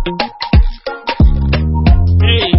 Hey.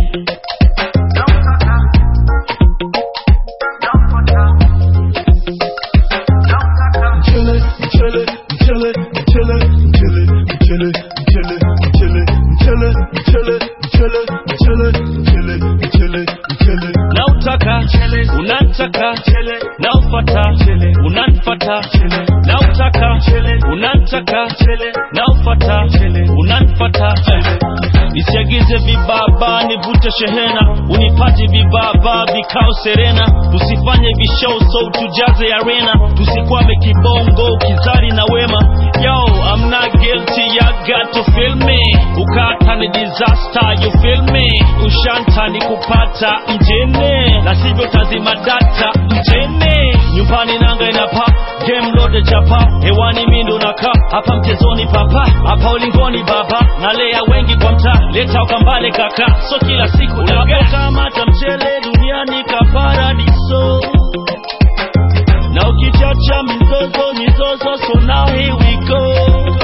Mchele, mchele, mchele, mchele, mchele, mchele, mchele, mchele, mchele, mchele, mchele, mchele, mchele, mchele, mchele. nautaka unantaka naufata unanfata nautaka unantaka naufata unanfata nisiagize vibaba nivute shehena unipate vibaba vikao serena usifanye vishow so tujaze arena tusikwame kibongo kizari na wema yo I'm not guilty ya got to feel me ukata ni disaster you feel me ushanta ni kupata mjene na sivyo tazima data mjene nyumbani nanga inapa game load chapa hewani mindo naka hapa mchezoni papa hapa ulingoni baba nalea wengi kwa mtaa leta ukambale kaka so kila siku unapokamata mchele duniani kaparadiso na ukichacha mizozo mizozo so now here we go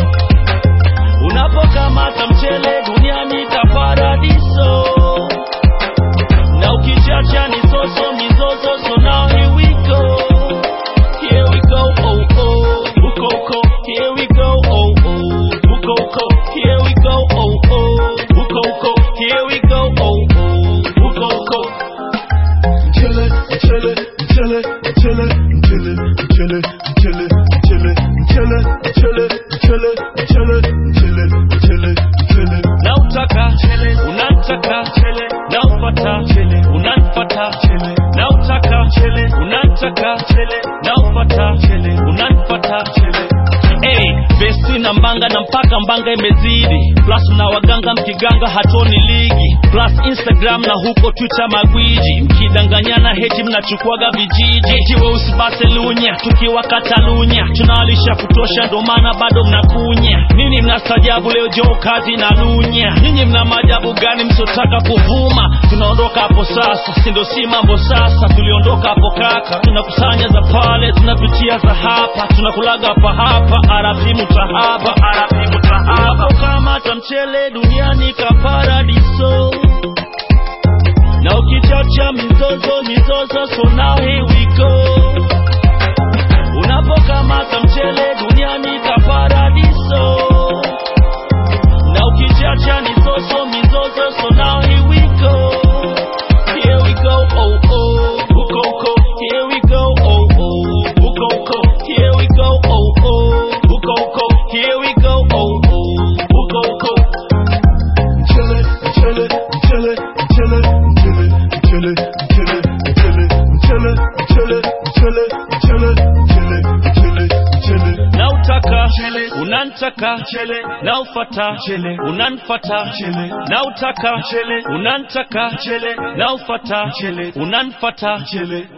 unapokamata mchele duniani kaparadiso na ukichacha ni soso mizozo so now here we go here we go oh oh uko uko here we go oh oh uko uko here we go oh oh uko uko here we go oh oh uko uko Mchele, mchele, mchele, mchele, mchele, mchele, mchele, mchele, mchele, mchele, mchele, mchele, mchele, mchele, mchele. nautaka unantaka naufata unanfata nautaka unantaka naufata unanfata Hey, vesti na mbanga na mpaka mbanga imezidi plus na waganga mkiganga hatoni ligi plus instagram na huko twitter magwiji mkidanganyana heti mnachukuaga vijiji eti weusi baselunya tukiwa katalunya tunawalisha kutosha ndo maana bado mnakunya nini mnastajabu leo joo kazi na lunya nyinyi mna maajabu gani msiotaka kuvuma tunaondoka hapo sasa sindo si mambo sasa tuliondoka hapo kaka tunakusanya za pale tunapitia za hapa tunakulaga hapa hapa arafimu tahaba arafimu tahaba kamata mchele duniani ka paradiso na ukichacha mizozo mizozo so now here we go unapokamata mchele duniani ka paradiso na ukichacha ni soso mizozo so now here we go here we go oh oh uko uko here we go oh oh uko uko here we go oh oh uko uko here we go oh oh uko uko Mchele, mchele, mchele, mchele, mchele, mchele, mchele, mchele, mchele, mchele, mchele, mchele, mchele, mchele, mchele. nautaka unantaka naufata unanfata nautaka unantaka naufata unanfata